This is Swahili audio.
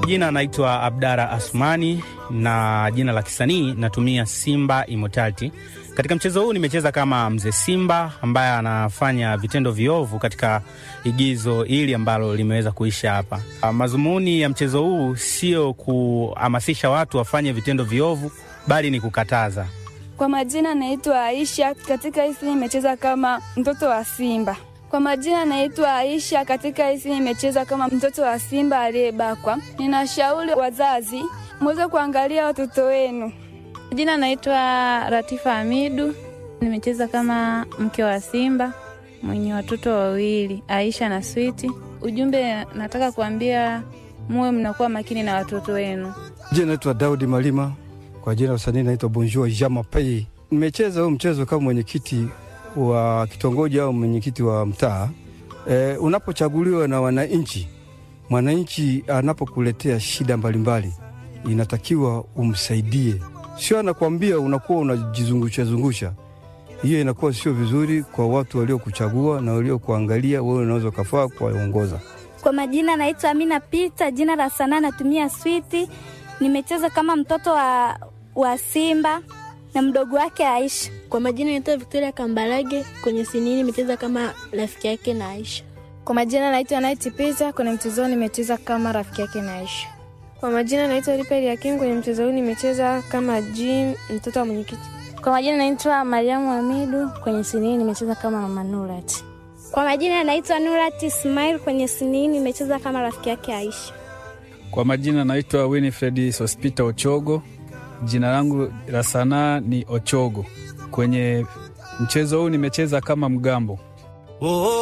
majina anaitwa Abdara Asmani na jina la kisanii natumia Simba Immortality. Katika mchezo huu nimecheza kama mzee Simba ambaye anafanya vitendo viovu katika igizo hili ambalo limeweza kuisha hapa. Mazumuni ya mchezo huu sio kuhamasisha watu wafanye vitendo viovu, bali ni kukataza. Kwa majina naitwa Aisha, katika hisi nimecheza kama mtoto wa Simba. Kwa majina naitwa Aisha, katika hisi nimecheza kama mtoto wa Simba aliyebakwa. Ninashauri wazazi muweze kuangalia watoto wenu. Jina naitwa Ratifa Hamidu, nimecheza kama mke wa Simba mwenye watoto wawili, Aisha na Switi. Ujumbe nataka kuambia muwe mnakuwa makini na watoto wenu. Jina naitwa Daudi Malima, kwa jina la usanii naitwa Bonjour Jama Pei. Nimecheza huu mchezo kama mwenyekiti wa kitongoji au mwenyekiti wa mtaa. E, unapochaguliwa na wananchi, mwananchi anapokuletea shida mbalimbali, inatakiwa umsaidie, sio anakwambia unakuwa unajizungusha zungusha. Hiyo inakuwa sio vizuri kwa watu waliokuchagua na waliokuangalia wewe, unaweza ukafaa kuwaongoza. Kwa majina naitwa Amina Pita, jina la sanaa natumia Switi. Nimecheza kama mtoto wa, wa Simba na mdogo wake Aisha. Kwa majina naitwa Victoria Kambarage, kwenye sinini nimecheza kama rafiki yake na Aisha. Kwa majina naitwa Night Pita, kwenye mchezo huu nimecheza kama rafiki yake na Aisha. Kwa majina naitwa Ripeli Hakim, kwenye mchezo huu nimecheza kama Jim, mtoto wa mwenyekiti. Kwa majina naitwa Mariamu Hamidu, kwenye sinini nimecheza kama mama Nurat. Kwa majina naitwa Nurat Ismail, kwenye sinini nimecheza kama rafiki yake Aisha. Kwa majina naitwa Winifred Sospita Ochogo, jina langu la sanaa ni Ochogo. Kwenye mchezo huu nimecheza kama mgambo.